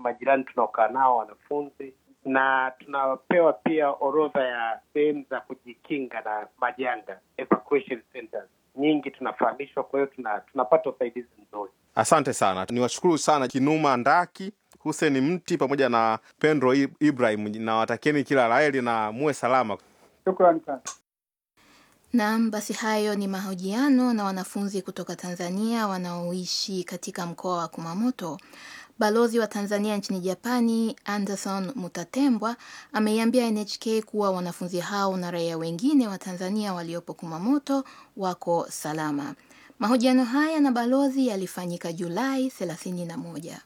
majirani tunaokaa nao wanafunzi, na tunapewa pia orodha ya sehemu za kujikinga na majanga, evacuation centers nyingi tunafahamishwa. Kwa hiyo tuna, tunapata usaidizi mzuri. Asante sana, niwashukuru sana Kinuma Ndaki, Hussein Mti pamoja na Pendro Ibrahim, na watakieni kila laheri na muwe salama. Shukrani sana. Naam, basi hayo ni mahojiano na wanafunzi kutoka Tanzania wanaoishi katika mkoa wa Kumamoto. Balozi wa Tanzania nchini Japani, Anderson Mutatembwa, ameiambia NHK kuwa wanafunzi hao na raia wengine wa Tanzania waliopo Kumamoto wako salama. Mahojiano haya na balozi yalifanyika Julai 31.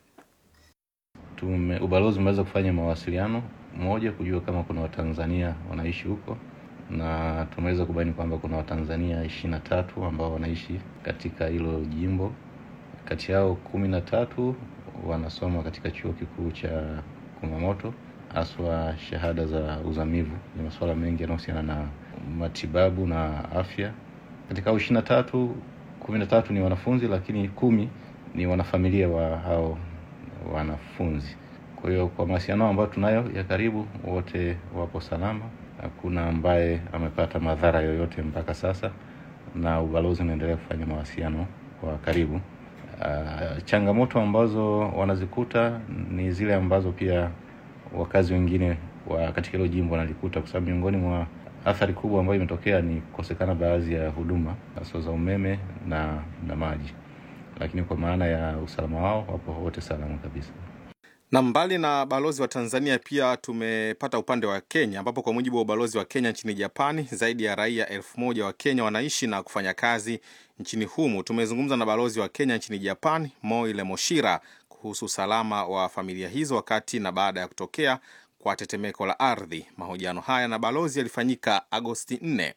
Tume, ubalozi umeweza kufanya mawasiliano moja kujua kama kuna Watanzania wanaishi huko na tumeweza kubaini kwamba kuna Watanzania ishirini na tatu ambao wanaishi katika hilo jimbo. Kati yao kumi na tatu wanasoma katika chuo kikuu cha Kumamoto, haswa shahada za uzamivu. Ni masuala mengi yanayohusiana na matibabu na afya. Katika hao ishirini na tatu, kumi na tatu ni wanafunzi, lakini kumi ni wanafamilia wa hao wanafunzi. Kwa hiyo kwa mawasiliano ambayo tunayo ya karibu, wote wapo salama hakuna ambaye amepata madhara yoyote mpaka sasa, na ubalozi unaendelea kufanya mawasiliano kwa karibu. Uh, changamoto ambazo wanazikuta ni zile ambazo pia wakazi wengine wa katika hilo jimbo wanalikuta, kwa sababu miongoni mwa athari kubwa ambayo imetokea ni kukosekana baadhi ya huduma hasa za umeme na, na maji, lakini kwa maana ya usalama wao wapo wote salama kabisa na mbali na balozi wa Tanzania pia tumepata upande wa Kenya, ambapo kwa mujibu wa ubalozi wa Kenya nchini Japani, zaidi ya raia elfu moja wa Kenya wanaishi na kufanya kazi nchini humu. Tumezungumza na balozi wa Kenya nchini Japani, Moile Moshira, kuhusu usalama wa familia hizo wakati na baada ya kutokea kwa tetemeko la ardhi. Mahojiano haya na balozi yalifanyika Agosti 4.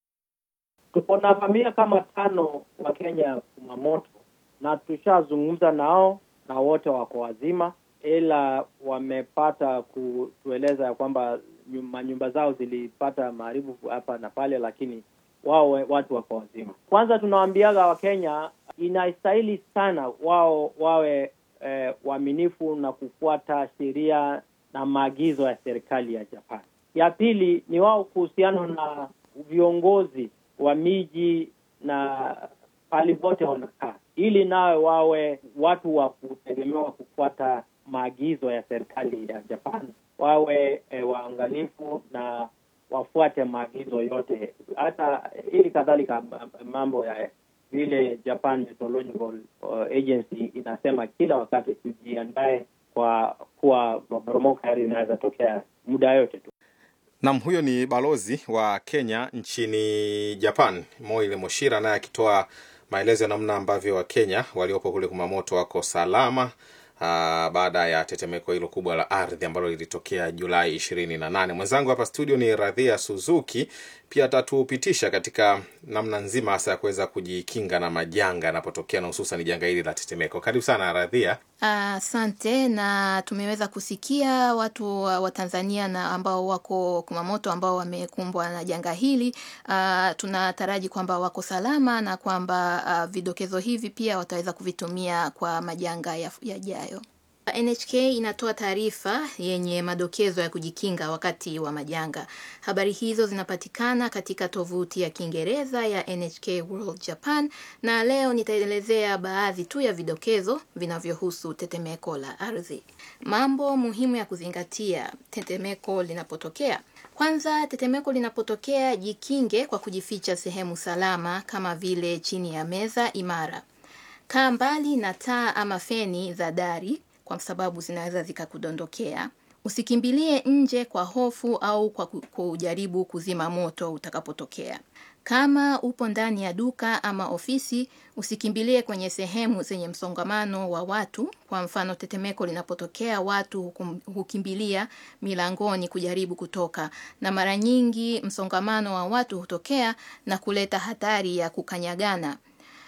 Tuko na familia kama tano wa Kenya Kumamoto, na tushazungumza nao na wote wako wazima ila wamepata kutueleza ya kwamba manyumba zao zilipata maharibu hapa na pale, lakini wao watu wako wazima. Kwanza tunawaambiaga Wakenya inastahili sana wao wawe eh, waaminifu na kufuata sheria na maagizo ya serikali ya Japan. Ya pili ni wao kuhusiana na viongozi wa miji na pali pote wanakaa, ili nawe wawe watu wa kutegemewa kufuata maagizo ya serikali ya Japan, wawe e, waangalifu na wafuate maagizo yote, hata ili kadhalika mambo ya vile Japan Meteorological Agency inasema kila wakati tujiandae kwa kuwa maporomoko ya ardhi inaweza tokea muda yote tu. Nam, huyo ni balozi wa Kenya nchini Japan, Moile Moshira, naye akitoa maelezo ya namna ambavyo Wakenya waliopo kule Kumamoto wako salama Uh, baada ya tetemeko hilo kubwa la ardhi ambalo lilitokea Julai ishirini na nane. Mwenzangu hapa studio ni Radhia Suzuki, pia atatupitisha katika namna nzima hasa ya kuweza kujikinga na majanga yanapotokea na hususan janga hili la tetemeko. Karibu sana Radhia. Asante. Uh, na tumeweza kusikia watu wa Tanzania na ambao wako Kumamoto ambao wamekumbwa na janga hili. Uh, tunataraji kwamba wako salama na kwamba uh, vidokezo hivi pia wataweza kuvitumia kwa majanga yajayo. NHK inatoa taarifa yenye madokezo ya kujikinga wakati wa majanga. Habari hizo zinapatikana katika tovuti ya Kiingereza ya NHK World Japan, na leo nitaelezea baadhi tu ya vidokezo vinavyohusu tetemeko la ardhi. Mambo muhimu ya kuzingatia tetemeko linapotokea. Kwanza, tetemeko linapotokea, jikinge kwa kujificha sehemu salama kama vile chini ya meza imara. Kaa mbali na taa ama feni za dari kwa sababu zinaweza zikakudondokea. Usikimbilie nje kwa hofu au kwa kujaribu kuzima moto utakapotokea. Kama upo ndani ya duka ama ofisi, usikimbilie kwenye sehemu zenye msongamano wa watu. Kwa mfano, tetemeko linapotokea, watu hukimbilia milangoni kujaribu kutoka, na mara nyingi msongamano wa watu hutokea na kuleta hatari ya kukanyagana.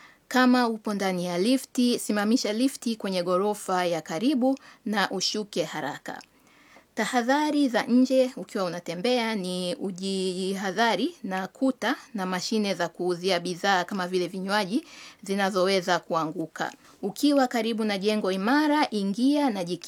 Kama upo ndani ya lifti, simamisha lifti kwenye ghorofa ya karibu na ushuke haraka. Tahadhari za nje ukiwa unatembea ni ujihadhari na kuta na mashine za kuuzia bidhaa kama vile vinywaji zinazoweza kuanguka. Ukiwa karibu na jengo imara, ingia na jiki